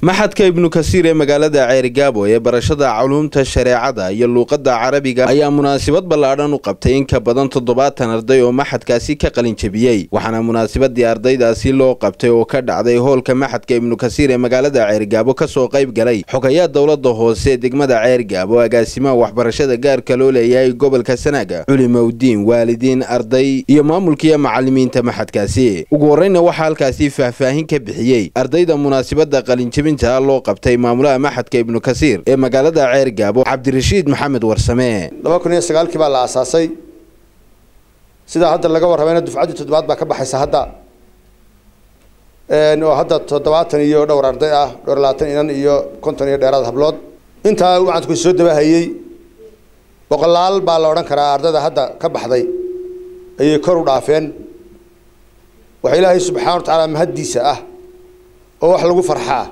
maxadka ibnu kasiir ee magaalada ceerigaabo ee barashada culuumta shareecada iyo luuqadda carabiga ayaa munaasabad ballaadhan u qabtay in ka badan toddobaatan arday oo maxadkaasi ka qalin jebiyey waxaana munaasabadii ardaydaasi loo qabtay oo ka dhacday hoolka maxadka ibnu kasiir ee magaalada ceerigaabo kasoo qayb galay xogayaa dowladda hoose degmada ceerigaabo agaasimaha waxbarashada gaarka loo leeyahay gobolka sanaaga culimowdiin waalidiin arday iyo maamulkiiyo macalimiinta maxadkaasi ugu horreyna waxaa halkaasi faahfaahin ka bixiyey ardayda munaasabadda qalinjebin loo qabtay maamulaha maxadka ibnu kasiir ee magaalada ceergaabo cabdirashiid maxamed warsame laba kun iyo sagaalkii baa la aasaasay sidaa hadda laga warramayna dufcaddii toddobaad baa ka baxaysa hadda oo hadda toddobaatan iyo dhowr arday ah dhowr labaatan inan iyo konton iyo dheeraad hablood intaa wacadku soo dabahayey boqolaal baa la odhan karaa ardayda hadda ka baxday ayay kor u dhaafeen waxa ilaahay subxaana wa tacaala mahaddiisa ah oo wax lagu farxaa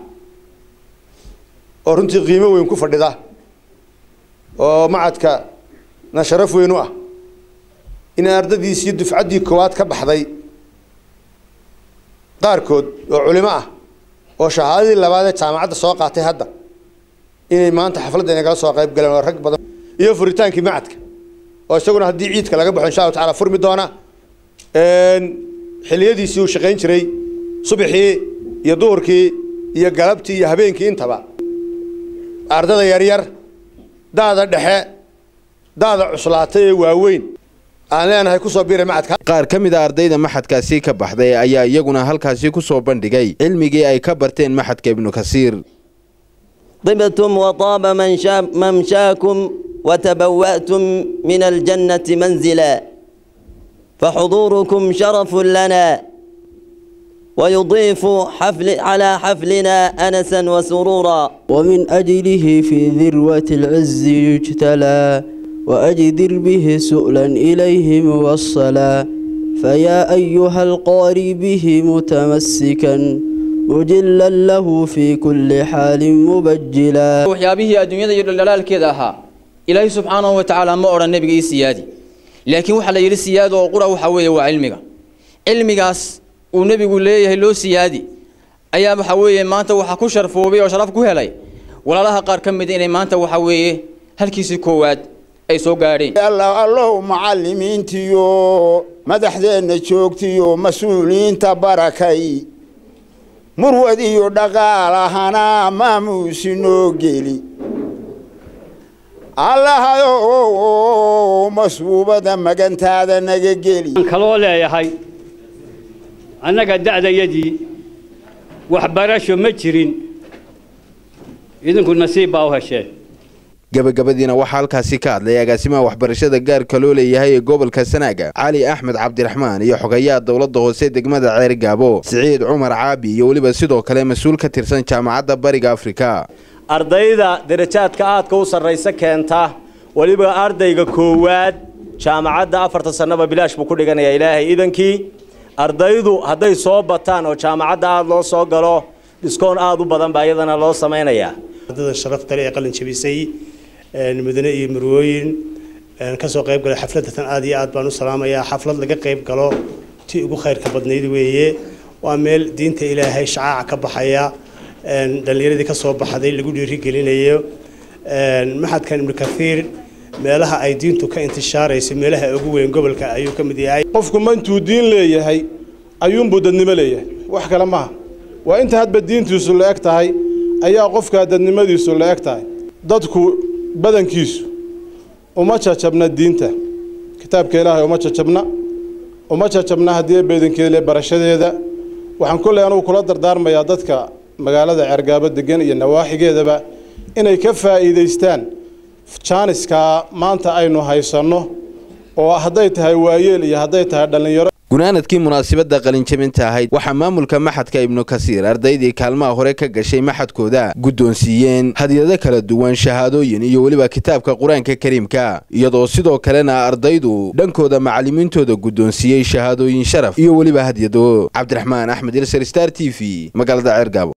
oo runtii qiimo weyn ku fadhida oo macadka na sharaf weyn u ah in ardadiisii dufcaddii koowaad ka baxday qaarkood oo culimo ah oo shahaadadii labaad ee jaamacadda soo qaatay hadda inay maanta xafladda inagala soo qayb galeen oo rag badan iyo furitaankii macadka oo isaguna haddii ciidka laga baxo insha allahu tacala furmi doona xiliyadiisii uu shaqayn jiray subaxii iyo duhurkii iyo galabtii iyo habeenkii intaba ardada yaryar daada dhexe daada cuslaatay ee waaweyn aan leenahay kusoo biiray macadka qaar ka mid a ardayda maxadkaasi ka baxday ayaa iyaguna halkaasi ku soo bandhigay cilmigii ay ka barteen maxadka ibnu kasiir طبتم وطاب ممشاكم وتبوأتم من الجنة منزلا فحضوركم شرف لنا ويضيف حفل على حفلنا أنسا وسرورا ومن أجله في ذروة العز يجتلى وأجدر به سؤلا إليه موصلا فيا أيها القاري به متمسكا مجلا له في كل حال مبجلا waxyaabihii adduunyada iyo dhalaalkeeda ahaa ilaahay subxaanahu wa tacaala ma odhan nebiga ii siyaadi laakiin waxaa la yidhi siyaado oo qura waxaa weeye waa cilmiga cilmigaas uu nebigu leeyahay loo siyaadi ayaa waxa weeye maanta waxaa ku sharfoobay oo sharaf ku helay walaalaha qaar ka mida inay maanta waxa weeye halkiisii koowaad ay soo gaadheen allow macallimiintiyo madaxdeenna joogtiyo mas-uuliyiinta barakay murwad iyo dhaqaalahana maamuusi noo geli allahayow masbuubada magantaada naga geli kaloo leeyahay annaga da'dayadii waxbarasho ma jirin idinku nasiib baa u hesheen gabagabadiina waxaa halkaasi ka hadlay agaasimaha waxbarashada gaarka loo leeyahay ee gobolka sanaaga cali axmed cabdiraxmaan iyo xogayaha dowladda hoose degmada ceerigaabo siciid cumar caabi iyo weliba sidoo kale mas-uul ka tirsan jaamacadda bariga afrika ardayda darajaadka aadka u sarraysa keenta weliba ardayga koowaad jaamacadda afarta sannaba bilaash buu ku dhiganayaa ilaahay idankii ardaydu hadday soo bataan oo jaamacadda aada loo soo galo dhiskoon aada u badan baa iyadana loo samaynayaa ardada sharafta leh ee qalin jabisay mudane iyo marwooyin kasoo qayb galay xafladda tan aad iyo aad baan u salaamayaa xaflad laga qayb galo tii ugu khayrka badnayd weeye waa meel diinta ilaahay shacaaca ka baxaya dhallinyaradii ka soo baxday lagu dhiirigelinayo maxadkan ibnu kathiir meelaha ay diintu ka intishaarayso meelaha ugu weyn gobolka ayuu ka mid yahay qofku ma intuu diin leeyahay ayuunbuu dadnimo leeyahay wax kale maaha waa inta hadba diintiisu la eg tahay ayaa qofkaa dadnimadiisu la eg tahay dadku badankiisu uma jajabna diinta kitaabka ilaahay uma jajabna uma jajabna haddii beedankeedale barashadeeda waxaan kolley anugu kula dardaarmayaa dadka magaalada ceergaabo degan iyo nawaaxigeedaba inay ka faa'iidaystaan jaaniskaa maanta aynu haysanno oo hadday tahay waayeel iyo hadday tahay dhallinyaro gunaanadkii munaasabadda qalinjabinta ahayd waxaa maamulka maxadka ibnu kasiir ardaydii kaalmaha hore ka gashay maxadkooda guddoonsiiyeen hadyado kala duwan shahaadooyin iyo weliba kitaabka qur-aanka kariimka iyadoo sidoo kalena ardaydu dhankooda macallimiintooda guddoonsiiyey shahaadooyin sharaf iyo weliba hadyado cabdiraxmaan axmed ilsar star t v magaalada ceergaabo